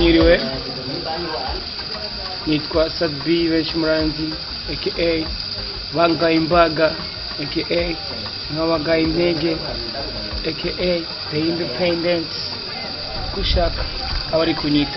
mwiriwe nitwa sadbi benshi muranzi aka bangaye imbaga aka nk'abagaye intege aka the independent gushaka abari kunyita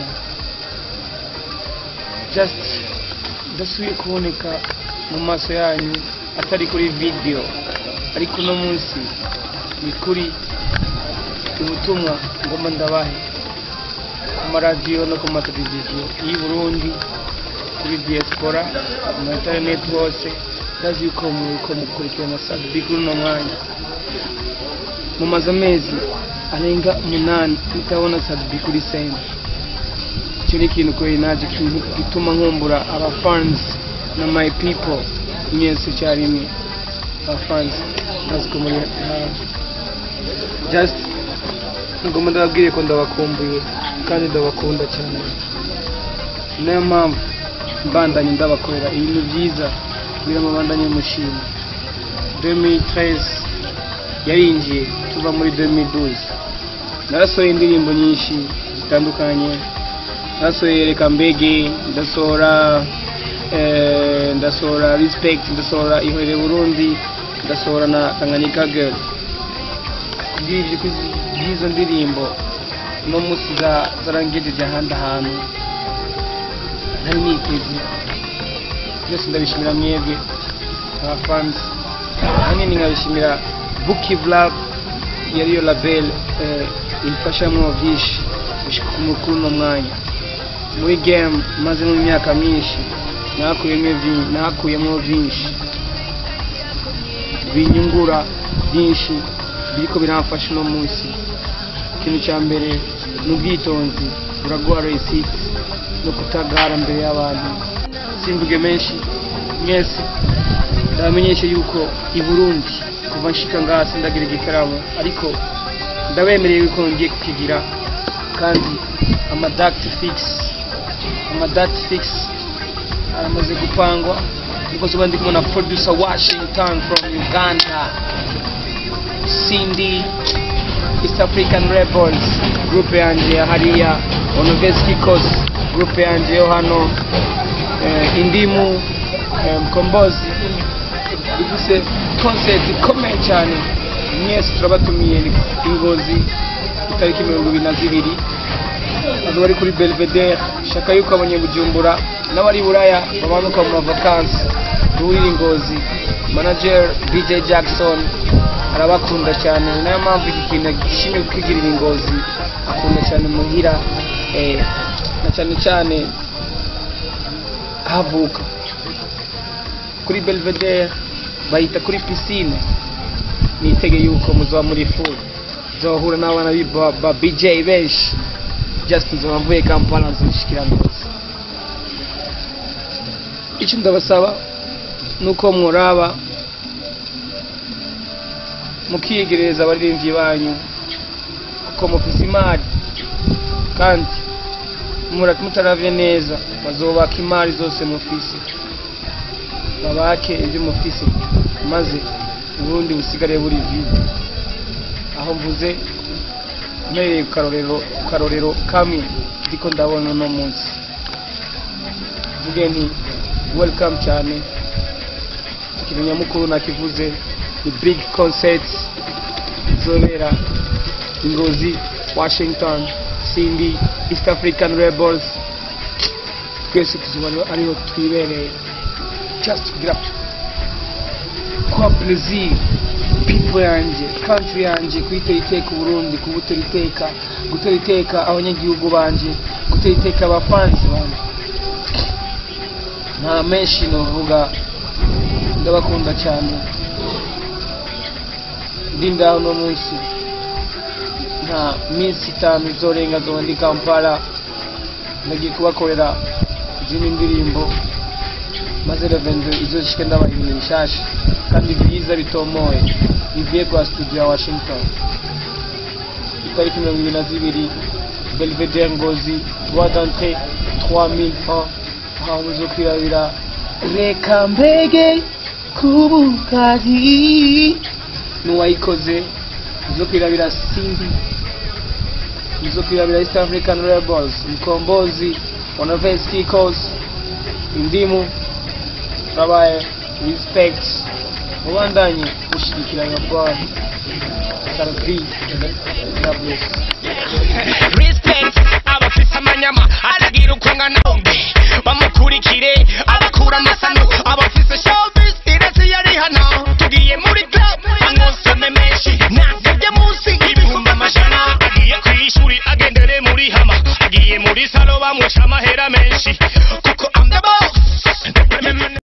just ndasubiye kuboneka mu maso yanyu atari kuri video ariko uno munsi ni kuri ubutumwa ngomba ndabahe ku maradiyo no ku mateleviziyo y'i Burundi kuri diaspora mu internet hose ndazi yuko muriko mukurikirana sadbi kuri uno mwanya mumaze amezi arenga umunani mutabona sadbi kuri sena icyo ni ikintu kweri naje kintu gituma nkumbura aba fans na my people mwese icyarimwe aba fans ndazi ko muri hafi just ngomba ndababwire ko ndabakumbuye kandi ndabakunda cyane niyo mpamvu mbandanye ndabakorera ibintu byiza kugira ngo mbandanye mushima 2013 yarinjiye tuva muri 2012 narasohoye indirimbo nyinshi zitandukanye narasohoye reka mbege ndasohora eh, ndasohora respect ndasohora ihorere burundi ndasohora na tanganyika girl kubw'ibyo by'izo ndirimbo no munsi za- zarangejeje ahandi ahantu nari niteze byose ndabishimira mwebwe abafansi ahanini nkabishimira buki vlog yariyo label eh, imfashamwo byinshi gushika ku mukuru no mwanya muri game maze mu myaka myinshi nakuyemo byinshi nakuyemo byinshi binyungura byinshi biriko biramfasha uno munsi ikintu cya mbere ni ubwitonzi buraguha resite no kutagara mbere y'abantu simvuge menshi mwese ndabamenyesha yuko i burundi kuva nshika ngaha sindagira igitaramo ariko ndabemereye yuko ngiye kukigira kandi amadakiti fix amadakiti fix aramaze gupangwa niko zuba ndi kubona producer washington from uganda cindy east african rebels groupe yanjye ya hariya onoveski kos groupe yanjye yo hano eh, indimu eh, mkombozi ifise concert ikomeye cyane mwese turabatumiye ni ingozi itariki mirongo ibiri na zibiri azo bari kuri belvedere shaka yuko abanyebujumbura n'abari buraya bamanuka mu mavakansi duhurira ingozi manager dj jackson arabakunda cyane ni nayo mpamvu iki kintu gishimye kukigirira ingozi akunda cyane muhira eh, na cyane cyane havuka kuri belvedere bahita kuri pisine nitege yuko muzaba muri full nzohura n'abana ba ba bj benshi just nzoba mvuye kampala nzishikira ngozi icyo ndabasaba nuko muraba mukiyegereza abaririmbyi banyu kuko mufise imari kandi mura- mutaravye neza bazobaka imari zose mufise babake ibyo mufise maze ubundi busigare buri vide aho mvuze mpereye ku karorero ku karorero kamwe ndiko ndabona uno munsi mvuge nti welcome cyane ikintu nyamukuru nakivuze ni big concert izobera ingozi washington cindy east african rebels twese tuzoba ariho- ariho twibereye just kugira kwa plaisir people yanjye country yanjye kuyitera iteka uburundi kubutera iteka gutera iteka abanyagihugu banje gutera iteka abafansi banje nta menshi novuga ndabakunda cyane ndi ndaho uno munsi nta minsi itanu izorenga zoba ndi kampala ndagiye kubakorera izindi ndirimbo maze revendo izoshike ndabaha ibintu bishasha kandi byiza bitomoye bivuye kwa studio ya washington itariki mirongo ibiri na zibiri belvedere ngozi droit d'entrée 3000 francs aho muzokwirabira reka mbege kubukari n'uwayikoze muzokwirabira cindy nizo kwirabira east african rebels mkombozi wanaves kikos indimu turabaye respect mubandanye gushigikiranya bwana sarapi god bless respect abafise amanyama aragira uko ngana bombe bamukurikire abakura amasano abafise showbiz irasi yari hano tugiye muri club anosome menshi na